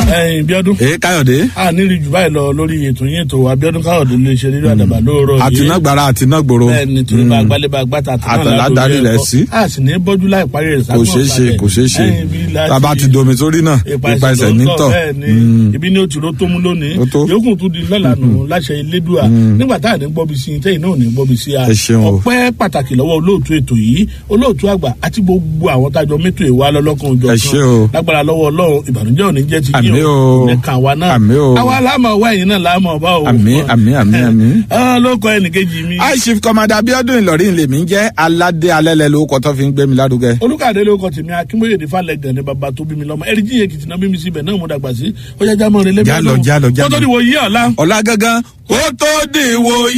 ẹyin bíọ́dún. èé káyọ̀dé. a nílì jù báyìí lọ lórí ètò yín ètò abiodun káyọ̀dé lè ṣe nínú àdàbà lóòrọ̀ yìí. àtinágbára àtinágbòro. bẹ́ẹ̀ni torí bá gbálẹ̀ bá gbàtà àtàlà darí rẹ̀ sí. a sì ní bọ́jú láì parí rẹ̀ kò ṣeé ṣe kò ṣeé ṣe tàbá ti domi sórí náà ipa ẹsẹ̀ nítọ̀. ibi ni o ti ro tó mú lónìí Ó tó. yòókù tún di lọ́la nù láṣẹ elédùà nígbà tá à ní gbọ́bi sí i tẹ́yìn náà ò ní gbọ́bi sí a Ẹ ṣeun o. ọpẹ́ pàtàkì lọ́wọ́ olóòtú ètò yìí olóòtú àgbà àti gbogbo àwọn tájọ mẹ́tò ìwà lọ́lọ́kan òjò Ẹ ṣé o. lágbára lọ́wọ́ ọlọ́run ìbànújẹ́ ò ní jẹ́ ti Àmín o. nìkan àwa náà Àmín o. àwa láàmú ọwọ́ ẹ̀yìn náà láàmú ọba o Àmín, àmín, àmín, àmín. Ah, ló kọ ẹnìkejì mi high chief commander abiodun ìlọrin lèmi ń jẹ́ aládé alẹ́lẹ́ lórúkọ tó fi ń gbé mi lárugẹ. olùkàdé ló kọ tèmi akínbóyèdè falẹgàn ní baba tó bí mi lọmọ ẹrí jíye kìtìnà bí mi síbẹ náà mo dàgbà sí ó yá jámọ rẹ lẹbi Jálọ, jálọ, jálọ. kótó ni wò yí ọ̀la. ọ̀la gangan kó tó dìwọ̀